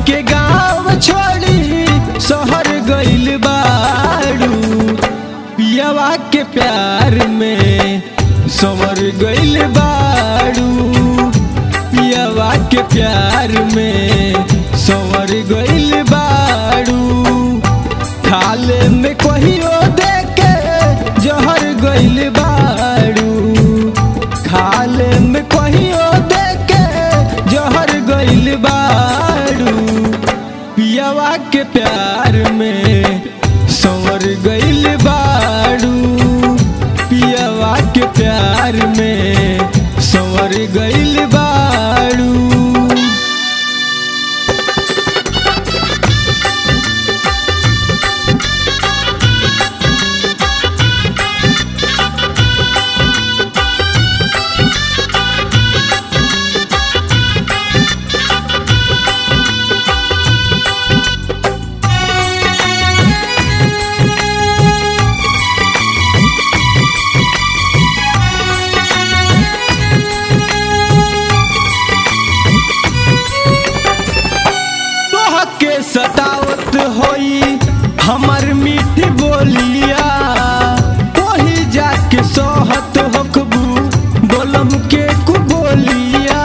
के गाँव छोड़ी शहर गइल बाड़ू पियावा के प्यार में संवर गइल बाड़ू पियावा के प्यार में संवर गइल बाड़ू खाले में कहियो देके जहर गइल बाड़ू खाले में कहियो देके जहर गइल बाड़ू पियावा के प्यार में संवर गइल बाड़ू पियावा के प्यार में संवर गइल बाड़ू तोहके सतावत होई हमर मीठी बोलिया वही जाके सोहत होखबू बोलम के कु बोलिया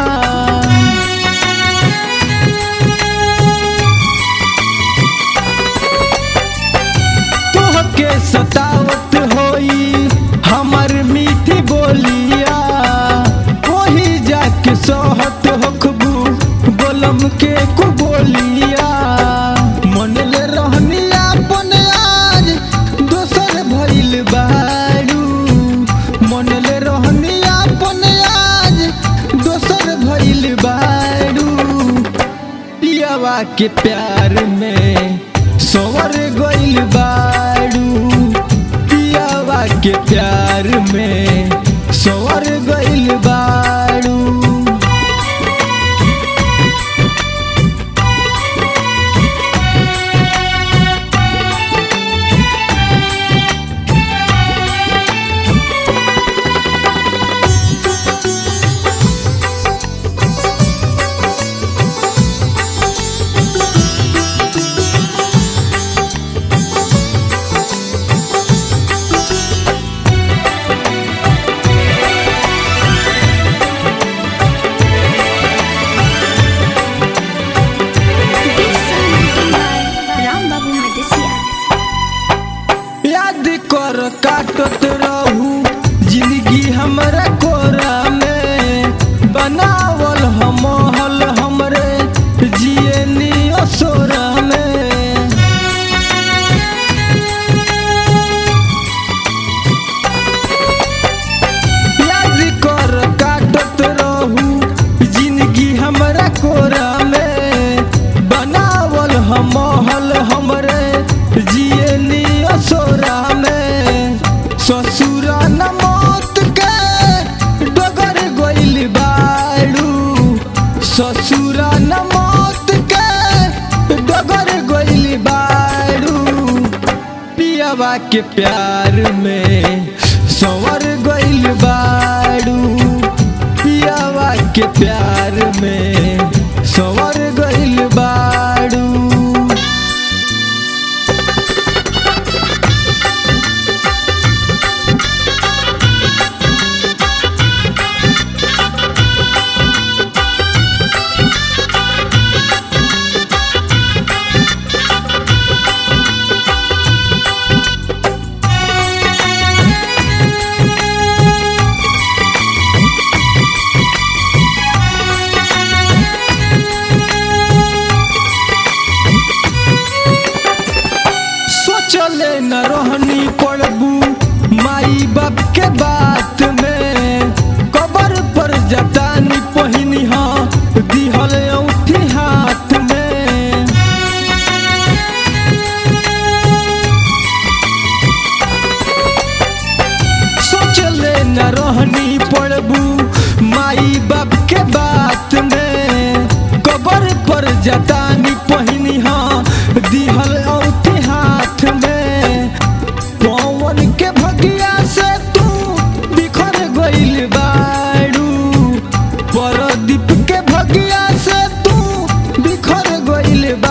तोहके सतावत होई हमर मीठी बोलिया वही जाके सोहत होखबू बोलम के कु बोलिया मन ले रहनी अपन आज दोसर भइल बाड़ू मन ले रहनी अपन आज दोसर भइल बाड़ू पियावा के प्यार में सोवर गइल बाड़ू पियावा के प्यार में सोवर गइल बाड़ू This song written by Ram Babu Madisia. याद कर काटत रहू जिंदगी हमरा कोरा में बनावल हमहल हमरे जिए नियो सोरा में याद कर काटत रहू जिंदगी हमरा कोरा में बनावल हमहल हमरे जिए नियो सोरा में ससुरा न मौत के डगर गइल बाड़ू ससुरा न मौत के डगर गइल बाड़ू पियावा के प्यार में संवर गइल बाड़ू पियावा के प्यार में संवर गइल बाड़ू सोचले न रहनी पड़बू माई बाप के बात में कबर पर जतानी पहिनी हाँ दिहल औठी हाथ में सोचले न रहनी पड़बू माई बाप के बात में कबर पर जतानी पहिनी हाँ दिहल औठी हाथ में पवन के भगिया से तू बिखर गइल बाड़ू परदीप के भगिया से तू बिखर गइल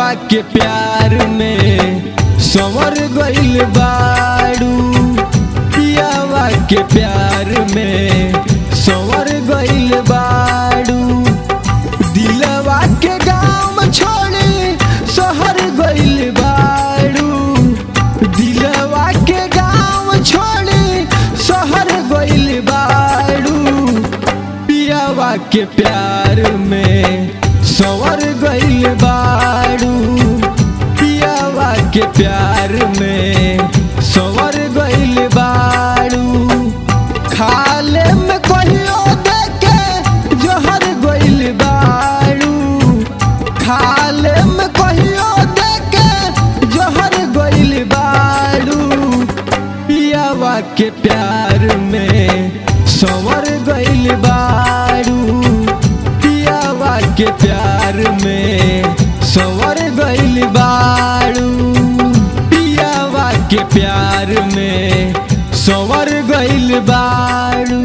पियावा के प्यार में संवर गइल बाड़ू पियावा के प्यार में संवर गइल बाड़ू दिलवा के गाँव छोड़ी शहर गइल बाड़ू दिलवा के गाँव छोड़ी शहर गइल बाड़ू पियावा के प्यार में संवर गइल बाड़ू पियावा के प्यार में संवर गइल बाड़ू खाले में कहियो देखे जोहर गइल बाड़ू खाले में कहियो देखे जोहर गइल बाड़ू पियावा के प्यार में संवर गइल बाड़ू पियावा के प्यार में संवर गइल बाड़ू पियावा के प्यार में संवर गइल बाड़ू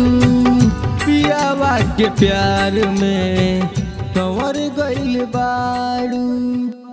पियावा के प्यार में संवर गइल बाड़ू